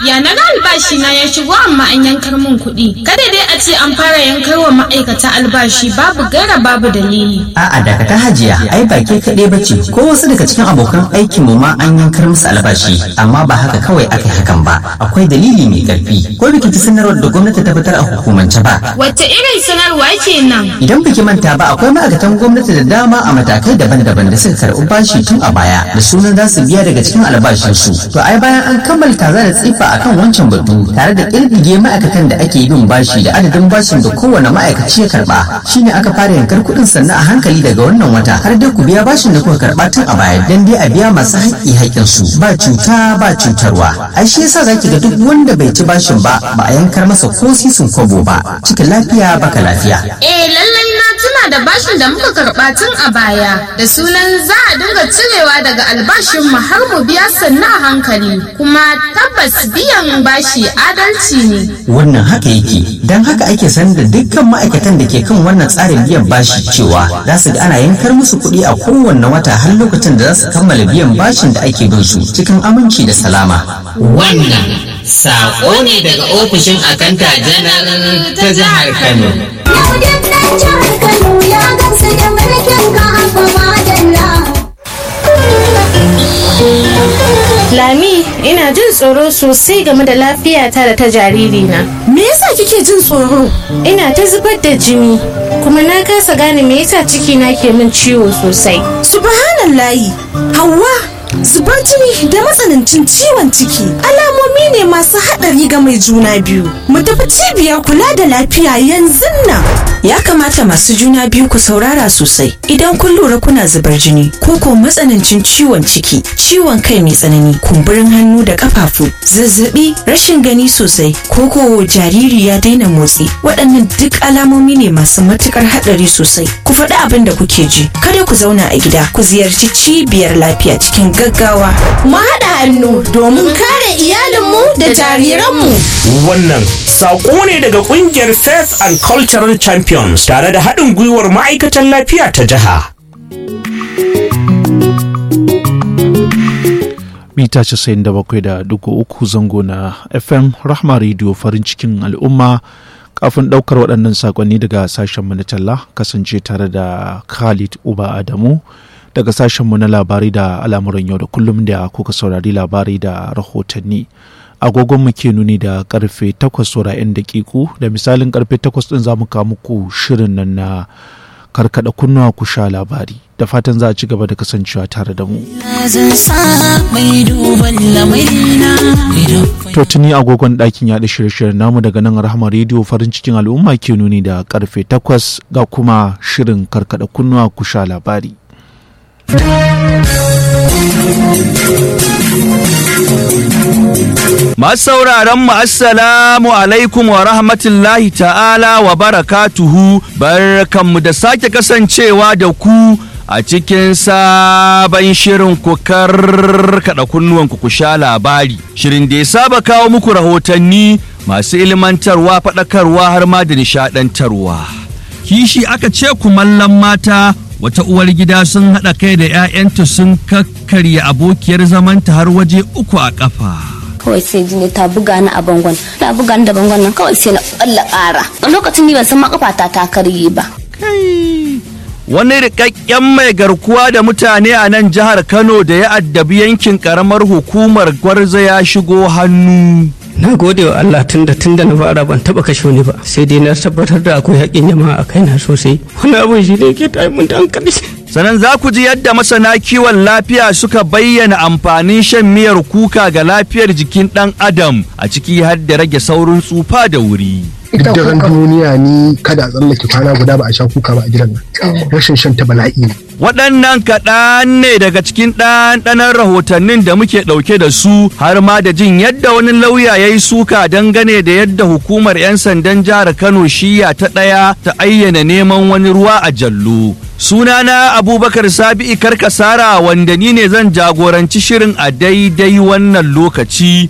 ya na ga albashi na ya shigo amma an yankar min kuɗi. Kada dai a ce an fara yankar wa ma'aikata albashi babu gaira babu dalili. A'a daga ta hajiya ai ba ke kaɗai ba ce ko wasu daga cikin abokan aikin mu ma an yankar musu albashi amma ba haka kawai aka yi hakan ba akwai dalili mai ƙarfi ko biki ta sanarwar da gwamnati ta fitar a hukumance ba. Wacce irin sanarwa kenan? Idan biki manta ba akwai ma'aikatan gwamnati da dama a matakai daban-daban da suka karɓi bashi tun a baya da sunan za su biya daga cikin albashinsu. To ai bayan an kammala kaza da tsifa akan wancan batu tare da ƙirƙige ma'aikatan da ake bin bashi da adadin bashin da kowane ma'aikaci ya karɓa shine aka fara yankar kuɗin sannan a hankali daga wannan wata har dai ku biya bashin da kuka karɓa tun a baya dan dai a biya masu haƙƙi haƙƙinsu ba cuta ba cutarwa. Ai shi yasa zaki ga duk wanda bai ci bashin ba ba a yankar masa ko sisin kwabo ba cikin lafiya baka lafiya. Eh lallai na tuna da bashin da muka karɓa tun a baya da sunan za a dinga cirewa daga albashin mu har mu biya sannu a hankali kuma tabbas biyan bashi adalci ne. Wannan haka yake don haka ake sanar da dukkan ma'aikatan da ke kan wannan tsarin biyan bashi cewa za su ga ana yankar musu kuɗi a kowanne wata har lokacin da za su kammala biyan bashin da ake bin su cikin aminci da salama. Wannan saƙo ne daga ofishin akanta janar ta jihar Kano. Yau duk ɗan jihar Kano ya gamsu da mulkin ka haka madalla. Lami, ina jin tsoro sosai game da lafiyata da ta jaririna. Me yasa kike jin tsoro? Ina ta zubar da jini, kuma na kasa gane me yasa cikina ke min ciwo sosai. Subhanallahi, Hauwa, zubar jini da matsanancin ciwon ciki alamomi ne masu haɗari ga mai juna biyu. Mu tafi cibiyar kula da lafiya yanzu nan. Ya kamata masu juna biyu ku saurara sosai idan kun lura kuna zubar jini ko ko matsanancin ciwon ciki, ciwon kai mai tsanani, kumburin hannu da kafafu, zazzabi, rashin gani sosai, ko ko jariri ya daina motsi. Waɗannan duk alamomi ne masu matukar haɗari sosai. Ku faɗi abin da kuke ji, kada ku zauna a gida, ku ziyarci cibiyar lafiya cikin gaggawa. Mu haɗa hannu domin kare iyalinmu da jariranmu. Wannan saƙo ne daga ƙungiyar Faith and Cultural Champions tare da haɗin gwiwar ma'aikatan lafiya ta jiha. mita 97.3 zango na fm rahma radio farin cikin al'umma kafin daukar waɗannan sakonni daga sashenmu na talla kasance tare da khalid uba adamu daga sashenmu na labarai da al'amuran yau da kullum da kuka saurari labarai da rahotanni agogon mu ke nuni da karfe 8 saura 'yan dakiku da misalin karfe 8 din za mu kawo muku shirin nan na karkada kunnuwa ku sha labari da fatan za a ci gaba da kasancewa tare da mu. To tuni agogon ɗakin yaɗa shirye-shiryen namu daga nan rahama rediyo farin cikin al'umma ke nuni da karfe takwas ga kuma shirin karkada kunnuwa ku sha labari. Masu sauraron mu assalamu alaikum wa rahmatullahi ta'ala wa barakatuhu barkanmu da sake kasancewa da ku a cikin sabon shirin ku karkada kunnuwanku ku sha labari shirin da ya saba kawo muku rahotanni masu ilmantarwa faɗakarwa har ma da nishaɗantarwa kishi aka ce kumallon mata wata uwar gida sun haɗa kai da 'ya'yanta sun kakkarya abokiyar zamanta har waje uku a ƙafa. kawai sai jini ta buga ni a bangon ta buga ni da bangon nan kawai sai na ƙwalla ƙara a lokacin ni ban san makafata ta karye ba wani rikakken mai garkuwa da mutane a nan jihar kano da ya addabi yankin karamar hukumar gwarza ya shigo hannu na gode wa Allah tunda tunda na fara ban taba kashe wani ba sai dai na tabbatar da akwai haƙƙin jama'a a kaina sosai wani abin shi ne ke tayi mun da hankali sannan za ku ji yadda masana kiwon lafiya suka bayyana amfanin shan miyar kuka ga lafiyar jikin ɗan adam a ciki har da rage saurin tsufa da wuri duk daren duniya ni kada a tsallake kwana guda ba a sha kuka ba a gidan nan rashin shan ta bala'i ne waɗannan kaɗan ne daga cikin ɗanɗanon rahotannin da muke ɗauke da su har ma da jin yadda wani lauya ya yi suka dangane da yadda hukumar 'yan sandan jihar kano shiya ta ɗaya ta ayyana neman wani ruwa a jallo sunana abubakar sabi'i karkasara wanda ni ne zan jagoranci shirin a daidai wannan lokaci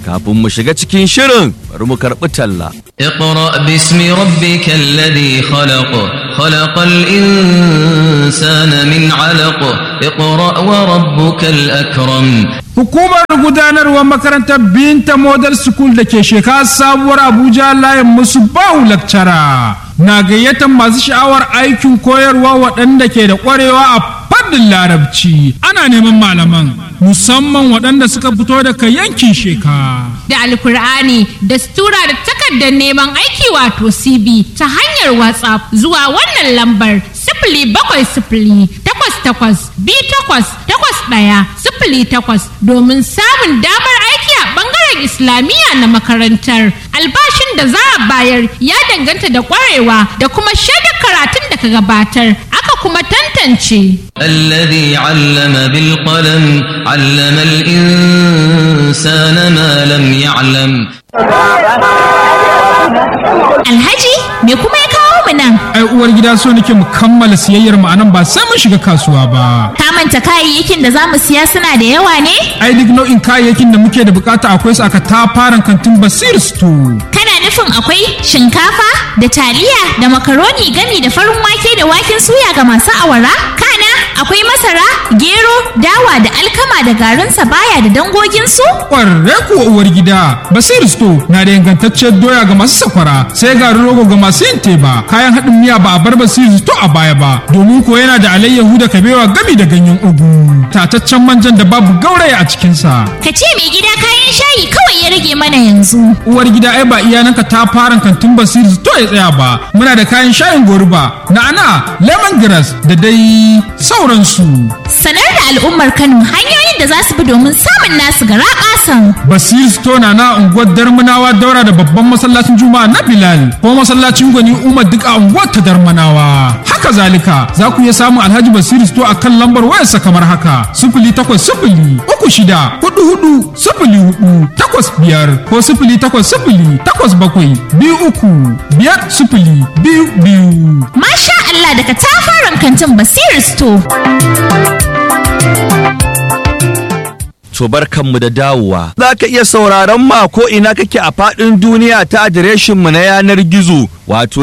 kafin mu shiga cikin shirin bari mu karɓi talla اقرأ باسم ربك الذي خلق خلق الإنسان من علق اقرأ وربك الأكرم Hukumar gudanarwar makarantar Binta Model School da ke shekara sabuwar Abuja layin musu bawu lakcara na gayyatar masu sha'awar aikin koyarwa waɗanda ke da ƙwarewa a fannin larabci. Ana neman malaman musamman waɗanda suka fito daga yankin sheka. Da alkur'ani da stura da takardar neman aiki wato CB ta hanyar WhatsApp zuwa wannan lambar sifili bakwai sifili takwas takwas biyu takwas takwas ɗaya sifili takwas domin samun damar aiki a ɓangaren islamiyya na makarantar albashin da za a bayar ya danganta da ƙwarewa da kuma shaidar karatun da ka gabatar aka kuma tantance الذي علم بالقلم علم الإنسان ما لم يعلم Alhaji me kuma ya kawo mu nan? Ai uwar gida so nake mu kammala siyayyar mu anan ba sai mun shiga kasuwa ba. Ka manta kayayyakin da za mu siya suna da yawa ne? Ai duk nau'in kayayyakin da muke da bukata akwai su aka tafaran kantin Basir Store. Kana nufin akwai shinkafa da taliya da makaroni gami da farin wake da waken suya ga masu awara? Kana akwai masara, gero, dawa da alkama da garin baya da dangoginsu? Ƙwarre kuwa uwar gida, Basir Store na da ingantacciyar doya ga masu sakwara, sai garin rogo ga masu yin teba, kayan haɗin miya ba a bar Basir Store a baya ba, domin ko yana da alayyahu da kabewa gami da ganyen ugu, tataccen manjan da babu gauraya a cikinsa. Ka ce mai gida kayan shayi kawai ya rage mana yanzu. Uwar gida ai ba iyananka ta fara kantin Basir Store ya tsaya ba, muna da kayan shayin goruba, na'ana, lemongrass da dai sauransu. Sanar da al'ummar Kano hanyoyin da za su bi domin samun nasu gara ƙasan. Basir Store na na unguwar Darmanawa daura da babban masallacin Juma'a na Bilal ko masallacin Gwani Umar duk a unguwar ta Darmanawa. Haka zalika za ku iya samun Alhaji Basir Store a kan lambar wayarsa kamar haka sifili takwas sifili uku shida hudu hudu sifili hudu takwas biyar ko sifili takwas sifili takwas bakwai biyu uku biyar sifili biyu biyu. Masha Allah daga tafaran kantin Basir Store. To barkanmu da dawowa. Za ka iya sauraron ma ko ina kake a faɗin duniya ta adireshinmu na yanar gizo wato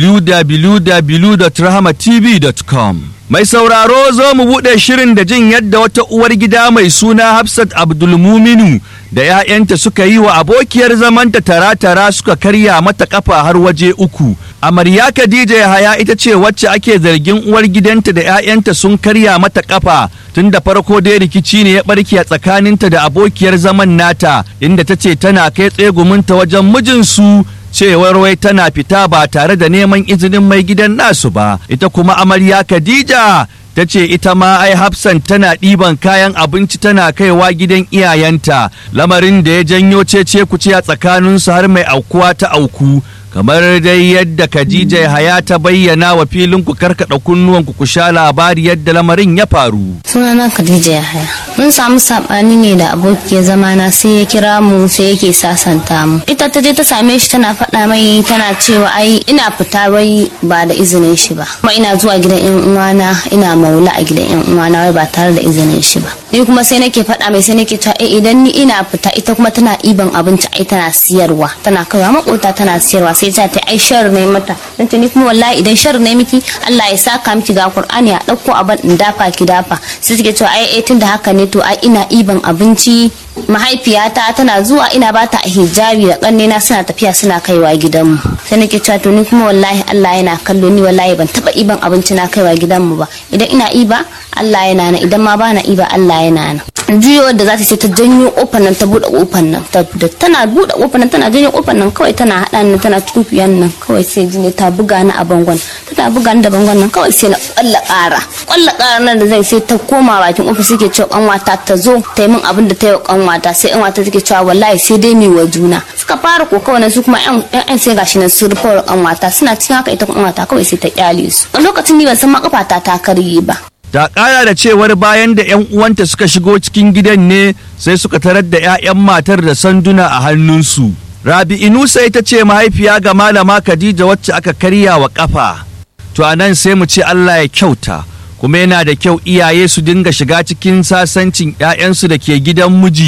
www.rahamatv.com. Mai sauraro zo mu buɗe shirin da jin yadda wata uwar gida mai suna Hafsat Abdulmuminu da 'ya'yanta suka yi wa abokiyar zamanta tara-tara suka karya mata kafa har waje uku. Amarya Khadija Yahaya ita ce wacce ake zargin uwar gidanta da 'ya'yanta sun karya mata kafa tun da farko dai rikici ne ya barke a tsakaninta da abokiyar zaman nata inda ta ce tana kai tseguminta wajen mijinsu cewar wai tana fita ba tare da neman izinin mai gidan nasu ba ita kuma amarya Khadija ta ce ita ma ai hafsan tana ɗiban kayan abinci tana kaiwa gidan iyayenta lamarin da ya janyo cece kuce a tsakaninsu har mai aukuwa ta auku kamar dai yadda Khadija Haya ta bayyana wa filin ku karkada kunnuwan ku sha labari yadda lamarin ya faru. Sunana Khadija Yahaya. Mun samu sabani ne da abokiyar zamana sai ya kira mu sai yake sasanta mu. Ita ta je ta same shi tana faɗa mai tana cewa ai ina fita wai ba da izinin shi ba. Kuma ina zuwa gidan yan uwana ina maula a gidan yan uwana wai ba tare da izinin shi ba. Ni kuma sai nake faɗa mai sai nake cewa eh idan ni ina fita ita kuma tana iban abinci ai tana siyarwa tana kaiwa makota tana siyarwa sai ta ta ai shar ne mata dan ni kuma wallahi idan shar ne miki Allah ya saka miki ga Qur'ani a dauko abin in dafa ki dafa sai suke cewa ai eh tunda haka ne to ai ina iban abinci mahaifiyata tana zuwa ina bata hijabi da kannena suna tafiya suna kaiwa gidanmu sai nake cewa to ni kuma wallahi Allah yana kallo ni wallahi ban taba iban abinci na kaiwa gidanmu ba idan ina iba Allah yana nan idan ma bana iba Allah yana nan juyo da za ta ce ta janyo kofar nan ta bude kofar nan da tana bude kofar nan tana janyo kofar nan kawai tana hada ni tana tukuyan nan kawai sai jini ta buga ni a bangon tana buga ni da bangon nan kawai sai na kwalla kara kwalla kara nan da zai sai ta koma bakin ofis suke cewa kanwata ta zo ta yi min abin da ta yi wa kanwata sai kanwata take cewa wallahi sai dai mai wa juna suka fara kokawa nan su kuma yan sai gashi nan su rufe wa kanwata suna cikin haka ita kanwata kawai sai ta kyale su a lokacin ni ban san ma kafata ta karye ba ta ƙara da cewar bayan da 'yan uwanta suka shigo cikin gidan ne sai suka tarar da 'ya'yan matar da sanduna a hannunsu rabi inusa ita ce mahaifiya ga malama khadija wacce aka karya wa ƙafa to a nan sai mu ce allah ya kyauta kuma yana da kyau iyaye su dinga shiga cikin sasancin 'ya'yansu da ke gidan miji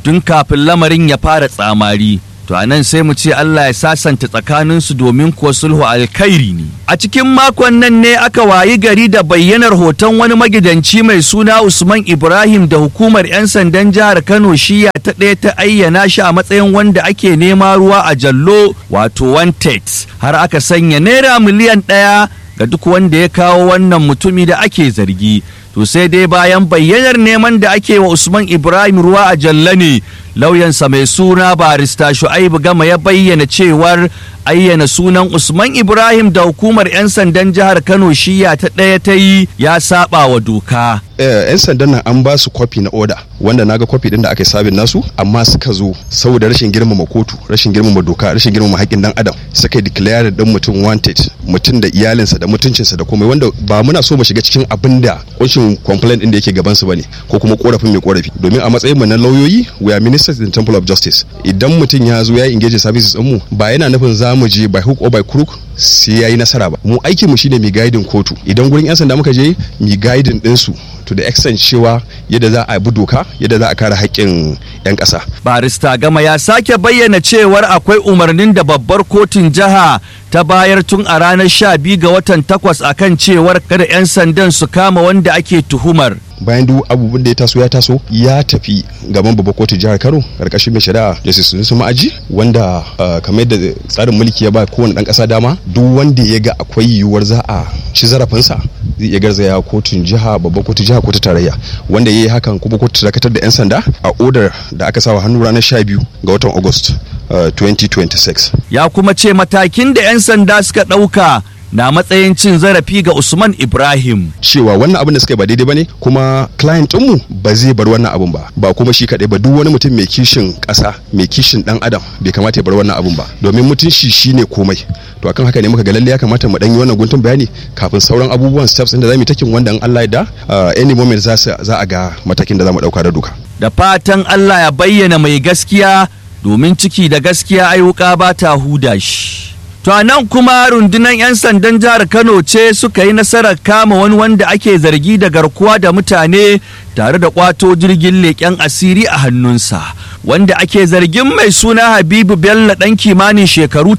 tun kafin lamarin ya fara tsamari to a nan sai mu ce Allah ya sasanta tsakaninsu domin kuwa sulhu alkhairi ne a cikin makon nan ne aka wayi gari da bayyanar hoton wani magidanci mai suna Usman Ibrahim da hukumar 'yan sandan jihar Kano shiya ta ɗaya ta ayyana shi a matsayin wanda ake nema ruwa a jallo wato wanted har aka sanya naira miliyan ɗaya ga duk wanda ya kawo wannan mutumi da ake zargi to sai dai bayan bayyanar neman da ake wa Usman Ibrahim ruwa a jalla ne lauyansa mai suna barista Shu'aibu Gama ya bayyana cewar ayyana sunan Usman Ibrahim da hukumar 'yan sandan jihar Kano shiya ta ɗaya ta yi ya saba wa doka. 'yan sandan nan an ba su kwafi na oda wanda naga kwafi din da aka yi sabin nasu amma suka zo saboda rashin girmama kotu rashin girmama doka rashin girmama haƙƙin dan adam suka yi declare din mutum wanted mutum da iyalinsa da mutuncinsa da komai wanda ba muna so mu shiga cikin abin da kunshin complaint din da yake gaban su bane ko kuma korafin mai korafi domin a matsayin mu na lauyoyi we are ministers in temple of justice idan mutum ya zo ya engage services din mu ba yana nufin za mu je by hook or by crook sai yayi nasara ba mu aikin mu shine mai guiding kotu idan gurin yan sanda muka je mi guiding din su to the extent cewa yadda za a bi doka yadda za a kare haƙƙin 'yan ƙasa. barista gama ya sake bayyana cewar akwai umarnin da babbar kotun jiha ta bayar tun a ranar 12 ga watan takwas akan cewar kada 'yan sandan su kama wanda ake tuhumar bayan duk abubuwan da ya taso ya taso ya tafi gaban babbar kotun jihar kano karkashin mai shari'a justice sunusu ma'aji wanda kamar yadda tsarin mulki ya ba kowane dan kasa dama duk wanda ya ga akwai yiwuwar za a ci zarafinsa zai iya garzaya kotun jiha babbar kotun jiha ko ta tarayya wanda ya yi hakan kuma kotu dakatar da 'yan sanda a odar da aka sawa hannu ranar 12 ga watan august 2026 ya kuma ce matakin da 'yan sanda suka ɗauka na matsayin cin zarafi ga Usman Ibrahim. Cewa wannan abin da suka yi ba daidai bane kuma client mu ba zai bar wannan abin ba ba kuma shi kadai ba duk wani mutum mai kishin ƙasa mai kishin dan adam bai kamata ya bar wannan abin ba domin mutunci shine komai to akan haka ne muka ga lalle ya kamata mu dan yi wannan guntun bayani kafin sauran abubuwan steps da zamu takin wanda in Allah ya da any moment za za a ga matakin da zamu dauka da duka. Da fatan Allah ya bayyana mai gaskiya domin ciki da gaskiya ayyuka ba ta huda shi. To a nan kuma rundunar 'yan sandan jihar Kano ce suka yi nasarar kama wani wanda ake zargi da garkuwa da mutane tare da kwato jirgin leƙen asiri a hannunsa. Wanda ake zargin mai suna Habibu Bello ɗan kimanin shekaru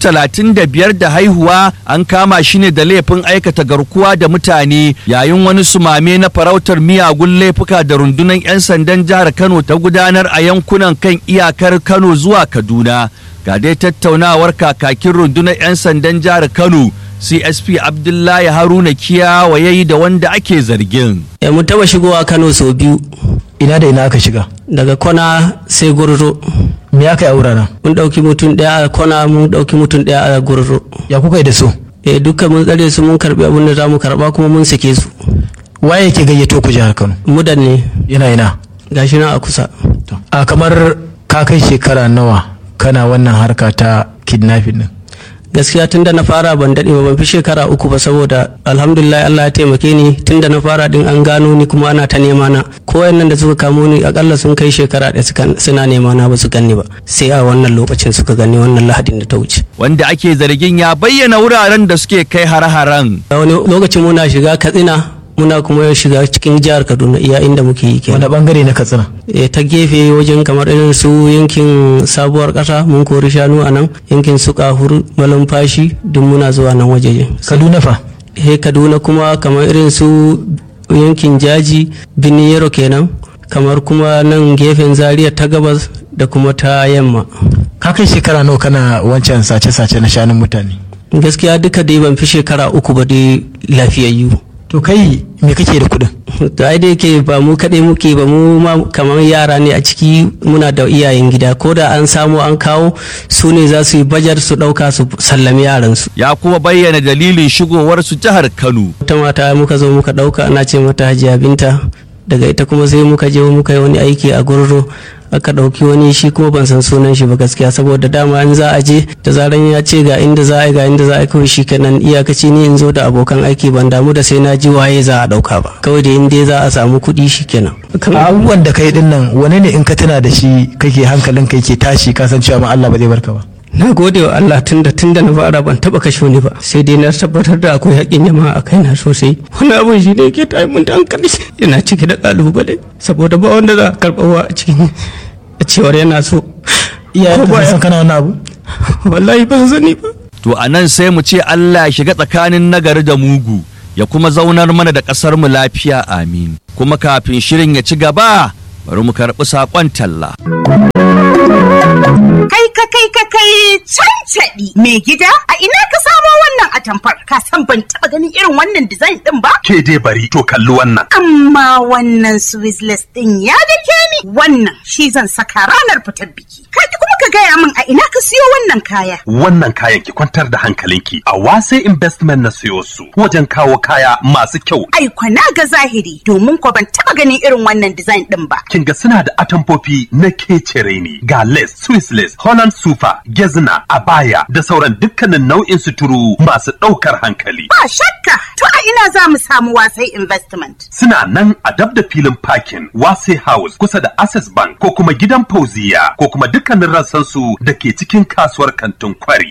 35 da haihuwa an kama shi ne da laifin aikata garkuwa da mutane yayin wani sumame na farautar miyagun laifuka da rundunar 'yan sandan jihar Kano ta gudanar a yankunan kan iyakar Kano zuwa Kaduna. ga dai tattaunawar kakakin rundunar 'yan sandan jihar kano csp abdullahi haruna kiyawa yayi da wanda ake zargin e mun taba shigowa kano sau biyu ina da ina aka shiga daga kona sai gurzo me aka yi a wuraren mun dauki mutum daya a kona mun dauki mutum daya a gurzo ya kuka yi da su eh dukkan mun tsare su mun karbi abin da zamu karba kuma mun sake su waye yake gayyato ku jihar kano mudan ne yana ina gashi nan a kusa a kamar ka kai shekara nawa kana wannan harka ta kidnapping din gaskiya tunda na fara ban daɗe ba ban fi shekara uku ba saboda alhamdulillah Allah ya taimake ni tunda na fara din an gano ni kuma ana ta nema na ko nan da suka kamo ni akalla sun kai shekara ɗaya suna nema na ba su ganni ba sai a wannan lokacin suka gani wannan lahadin da ta wuce wanda ake zargin ya bayyana wuraren da suke kai har-haren wani lokacin muna shiga katsina muna kuma shiga cikin jihar kaduna iya inda muke yi kenan wani bangare na katsina e, ta gefe wajen kamar irin su yankin sabuwar kasa mun kori shanu a nan yankin su kahur malumfashi duk muna zuwa nan wajejen kaduna fa he kaduna kuma kamar irin su yankin jaji biniyero kenan kamar kuma nan gefen zaria ta gabas da kuma ta yamma ka kai shekara nawa kana wancan sace-sace na shanun mutane gaskiya duka dai ban fi shekara uku ba dai lafiyayyu to kai me kake da kuɗin to ai da yake ba mu kaɗai muke ba mu ma kamar yara ne a ciki muna da iyayen gida ko da an samu an kawo su ne za su yi bajar su ɗauka su sallami yaran su ya kuma bayyana dalilin shigowar su jihar Kano ta mata muka zo muka ɗauka ana ce mata Hajiya Binta daga ita kuma sai muka je muka yi wani aiki a gurro aka ɗauki wani shi kuma ban san sunan shi ba gaskiya saboda dama in za a je da zaran ya ce ga inda za a yi ga inda za a yi kawai shi kenan iyakaci ni in zo da abokan aiki ban damu da sai na ji waye za a ɗauka ba kawai da inda za a samu kuɗi shi kenan. abubuwan da kai din nan wani ne in ka tuna da shi kake hankalin kai ke tashi ka san cewa ma Allah ba zai barka ba. na gode wa Allah tunda tunda na fara ban taba kashe wani ba sai dai na tabbatar da akwai haƙƙin jama'a a kaina sosai wani abun shi ne ke tayi mun da hankali yana cike da ƙalubale saboda ba wanda za a karɓa wa a cikin a cewar yana so iyayen ka san kana wannan abu wallahi ban sani ba To a nan sai mu ce Allah ya shiga tsakanin nagari da mugu ya kuma zaunar mana da ƙasar mu lafiya amin. Kuma kafin shirin ya ci gaba bari mu karɓi saƙon talla. Kai ka kai ka kai cancaɗi mai gida a ina ka samo wannan atamfar ka san ban taɓa ganin irin wannan design ɗin ba? Ke dai bari to kalli wannan. Amma wannan Swissless ɗin ya dake ni wannan shi zan saka ranar fitar biki. Ka ki kuma ka gaya min a ina ka siyo wannan kaya. Wannan kayan ki kwantar da hankalinki a wase investment na siyo su wajen kawo kaya masu kyau. Ai na ga zahiri domin ko ban taɓa ganin irin wannan design ɗin ba. Kin ga suna da atamfofi na kecere ne ga lace, Swiss lace, Holland super, gezna, abaya da sauran dukkanin nau'in suturu masu ɗaukar hankali. Ba shakka to a ina za mu samu wasai investment. Suna nan a dab da filin parking Wase House kusa da Access Bank ko kuma gidan Fauziya ko kuma dukkanin rassan su da ke cikin kasuwar kantin kwari.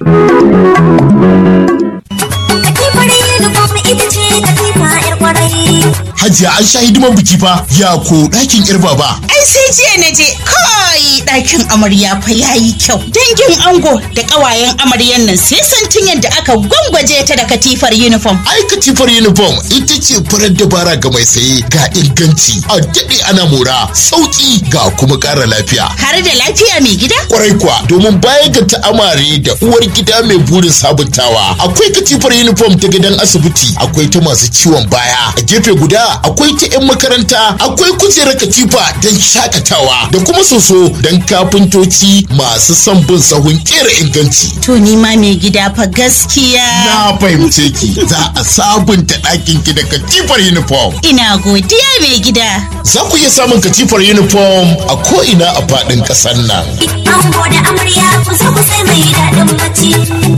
Katifar uniform ita ce katifa 'yar kwarai. Hajiya an sha hidiman biki fa ya ko ɗakin yar baba. Ai sai jiya na je kai ɗakin amarya fa yayi kyau. Dangin ango da ƙawayen amaryan nan sai santin yadda aka gwangwaje ta da katifar uniform. Ai katifar uniform ita ce farar dabara ga mai saye ga inganci a daɗe ana mora sauƙi ga kuma ƙara lafiya. Har da lafiya mai gida? Kwarai kuwa domin baya ga ta'amare da uwar gida mai burin sabuntawa akwai katifar uniform ta gidan asibiti akwai ta masu ciwon baya a gefe guda akwai ta 'yan makaranta akwai kujerar katifa don shakatawa da kuma soso don kafintoci masu son bin sahun kera inganci. To ni ma mai gida fa gaskiya. Na fahimce ki za a sabunta ɗakin ki da katifar uniform. Ina godiya mai gida. Za ku iya samun katifar uniform a ko'ina a faɗin ƙasar nan. Ango da amarya ku zo ku sai mai daɗin bacci.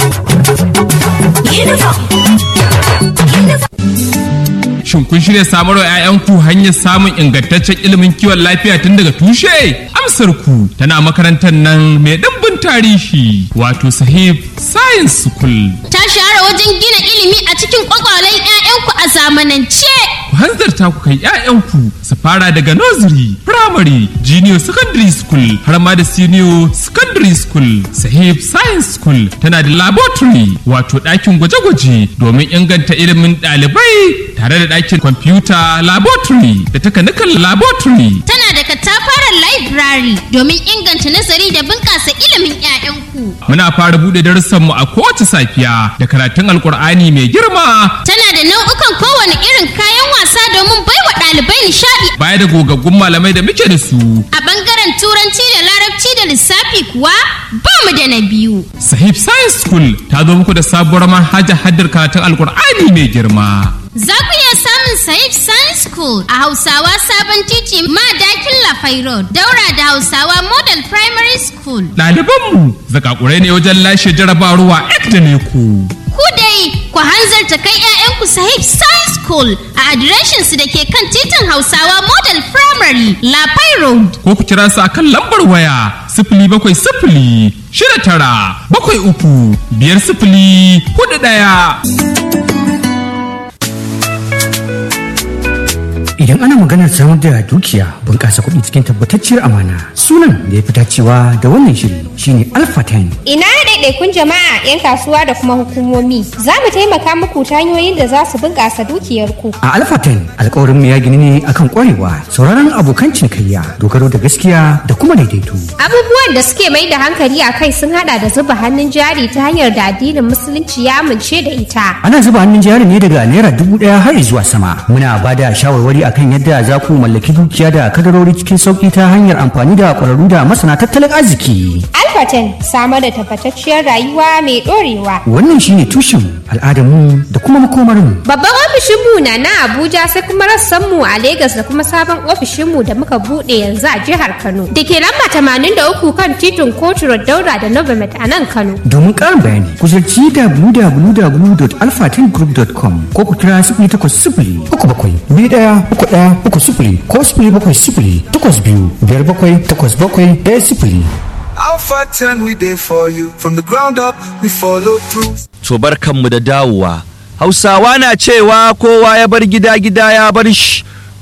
Uniform. Shin kun shirya samar wa 'ya'yanku hanyar samun ingantaccen ilimin kiwon lafiya tun daga tushe? Amsar ku tana makarantar nan mai ɗimbin tarihi wato sahib science school. Ta shahara wajen gina ilimi a cikin kwakwalen 'ya'yanku a zamanance. Ku hanzarta ku kai 'ya'yanku su fara daga nursery, primary, junior secondary school har ma da senior secondary school. Sahib science school tana da laboratory wato ɗakin gwaje-gwaje domin inganta ilimin ɗalibai tare da ɗakin kwamfuta laboratory da takanikan laboratory. Tana da katafaren library domin inganta nazari da bunƙasa ilimin 'ya'yanku. Muna fara buɗe darussanmu a kowace safiya da karatun alkur'ani mai girma. Tana da nau'ukan kowane irin kayan wasa domin baiwa ɗalibai nishaɗi. Baya da gogaggun malamai da muke da su. A ɓangaren turanci da larabci da lissafi kuwa ba mu da na biyu. Sahib Science School ta zo muku da sabuwar manhajar haddar karatun alkur'ani mai girma. Za ku iya samun Saif Science School a Hausawa Sabon Titi Madakin Lafai Road, daura da Hausawa Model Primary School. Ɗalibanmu zakakurai ne wajen lashe jarabawa ek da ne ku. Ku dai ku hanzarta kai 'ya'yanku Sahib Science School a adireshinsu da ke kan titin Hausawa Model Primary Lafai Road. Ko ku kira su a kan lambar waya sifili bakwai sifili shida tara bakwai uku biyar sifili hudu ɗaya. Idan ana maganar samar da dukiya bunƙasa kuɗi cikin tabbatacciyar amana sunan da ya fi dacewa da wannan shiri shine Alpha 10. Ina ɗaiɗaikun jama'a 'yan kasuwa da kuma hukumomi za mu taimaka muku ta hanyoyin da za su bunƙasa dukiyarku. A Alpha 10 alƙawarin mu ya gini ne akan ƙwarewa sauraron abokan cinikayya dogaro da gaskiya da kuma daidaito. Abubuwan da suke mai da hankali a kai sun haɗa da zuba hannun jari ta hanyar da addinin musulunci ya amince da ita. Ana zuba hannun jari ne daga naira dubu ɗaya har zuwa sama. Muna ba da shawarwari akan yadda za ku mallaki dukiya da kadarori cikin sauƙi ta hanyar amfani da ƙwararru da masana tattalin arziki. Alfaten samar da tabbatacciyar rayuwa mai ɗorewa. Wannan shine tushen al'adarmu da kuma makomarmu. Babban ofishinmu na na Abuja sai kuma rassanmu a Legas da kuma sabon ofishinmu da muka buɗe yanzu a jihar Kano. Da ke lamba tamanin da uku kan titin Kotu Daura da Novomet a nan Kano. Domin ƙarin bayani ku ziyarci www.alphatengroup.com ko ku kira sifili takwas sifili uku bakwai biyu ɗaya uku ɗaya uku sifili ko sifili bakwai sifili takwas biyu biyar bakwai takwas bakwai ɗaya sifili. Alpha 10 we there for you from the ground up we follow through. To barkanmu da dawowa. Hausawa na cewa kowa ya bar gida gida ya bar shi.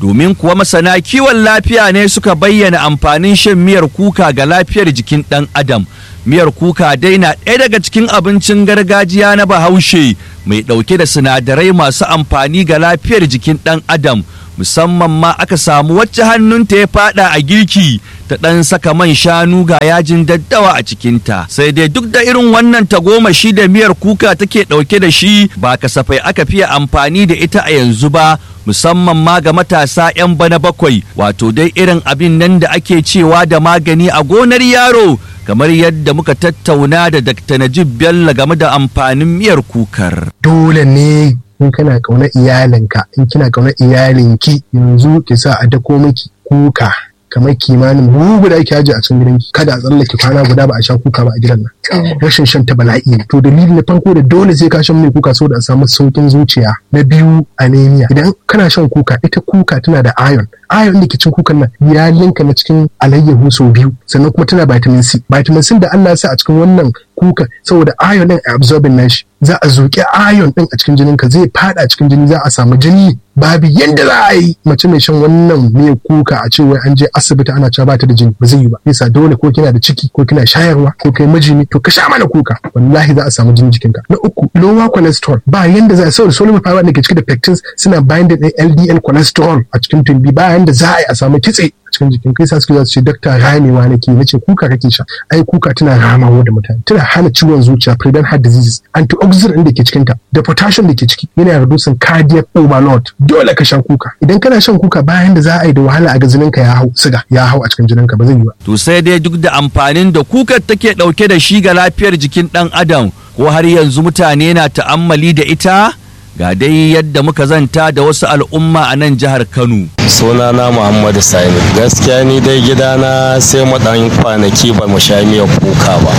domin kuwa masana kiwon lafiya ne suka bayyana amfanin shan miyar kuka ga lafiyar jikin ɗan adam miyar kuka dai na ɗaya daga cikin abincin gargajiya na bahaushe mai ɗauke da sinadarai masu amfani ga lafiyar jikin ɗan adam musamman ma aka samu wacce hannunta ya fada a girki ta ɗan saka man shanu ga yajin daddawa a cikinta sai dai duk da irin wannan tagomashi da miyar kuka take ɗauke da shi ba kasafai aka fiye amfani da ita a yanzu ba musamman ma ga matasa 'yan bana bakwai wato dai irin abin nan da ake cewa da magani a gonar yaro kamar yadda muka tattauna da Dr. Najib Bello game da amfanin miyar kukar. dole ne in kana kauna iyalinka in kina kauna iyalinki yanzu ki sa a dako miki kuka kamar kimanin bugu da ake ajiye a cikin gidanki kada a tsallake kwana guda ba a sha kuka ba a gidan nan rashin shan ta bala'i ne to dalili na farko da dole sai ka shan mai kuka saboda a samu saukin zuciya na biyu anemia idan kana shan kuka ita kuka tana da iron iron da ke cikin kukan nan ya linka na cikin alayyahu sau biyu sannan kuma tana vitamin C vitamin C da Allah ya sa a cikin wannan kuka saboda iron din a absorbing nashi za a zuƙi iron din a cikin jininka zai fada cikin jini za a samu jini babu yadda za a yi mace mai shan wannan miyar kuka a ce wai an je asibiti ana cewa ba ta da jini ba zai yi ba yasa dole ko kina da ciki ko kina shayarwa ko kai miji ne to ka sha mana kuka wallahi za a samu jini jikinka na uku lower cholesterol ba yanda za a saboda soluble fiber da ke cike da pectins suna binding din LDL cholesterol a cikin tumbi ba yanda za a yi a samu kitse a cikin jikin kai sa suke za su ce dakta ramewa nake nace kuka kake sha ai kuka tana ramawa da mutane tana hana ciwon zuciya prevent heart diseases antioxidant da ke cikin ta da potassium da ke ciki yana reducing cardiac overload dole ka sha kuka idan kana shan kuka bayan da za a yi da wahala a ga jininka ya hau siga ya hau a cikin jininka ba zai yi ba To sai dai duk da amfanin da kukar take ɗauke da shi ga lafiyar jikin ɗan adam ko har yanzu mutane na ta'ammali da ita ga dai yadda muka zanta da wasu al'umma a nan jihar Kano. sunana muhammadu sani gaskiya ni dai gidana sai mu dan kwanaki ba mu sha miyar kuka ba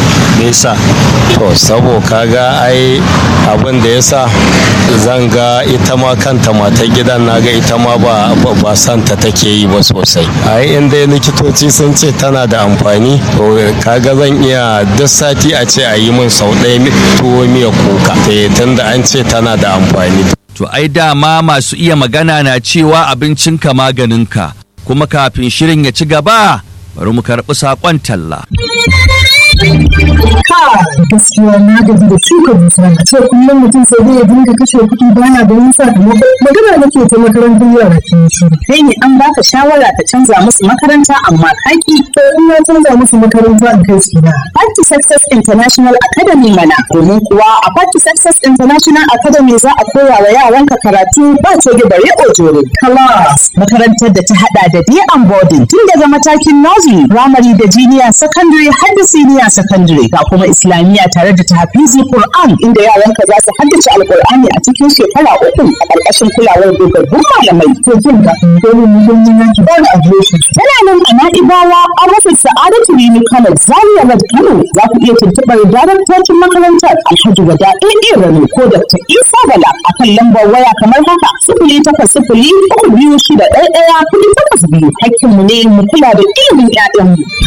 nesa to sabo kaga ai abin da yasa zan ga ita ma kanta matar gidan na ga ita ma ba ba- ba santa take yi ba sosai ai in dai likitoci sun ce tana da amfani to kaga zan iya duk sati a ce a yi min sau ɗaya mi- tuwo miyar kuka eh, tunda an ce tana da amfani To ai dama masu iya magana na cewa abincinka maganinka kuma kafin shirin ya ci gaba bari mu karɓi saƙon talla. gaskiya na gaji da shuka dusa a ce kullum mutum sai dai ya dinga kashe kuɗi bana ganin sakamako magana nake ta makarantar yara ke shi kai ne an baka shawara ka canza musu makaranta amma kaki to in na canza musu makaranta in kai su na Party Success International Academy mana domin kuwa a Party Success International Academy za a koya wa yaranka karatu ba coge bare ojore class makarantar da ta hada da day and boarding tun daga matakin nursery primary da junior secondary har da senior secondary ga kuma islamiyya tare da tahfizi Qur'an inda yaranka za su haddace alqur'ani a cikin shekara uku a ƙarƙashin kulawar dogaggun malamai to jin ga dole mu don yin yanki ba da adireshi tana nan a na'ibawa an rufe sa'adatu rini kano zaria road kano za ku iya tuntuɓar daraktocin makarantar alhaji wada ɗaya rano ko dr isa bala a kan lambar waya kamar haka sifili takwas sifili uku biyu shida ɗaya ɗaya kuɗi takwas biyu hakkinmu ne mu kula da ilimin 'ya'yanmu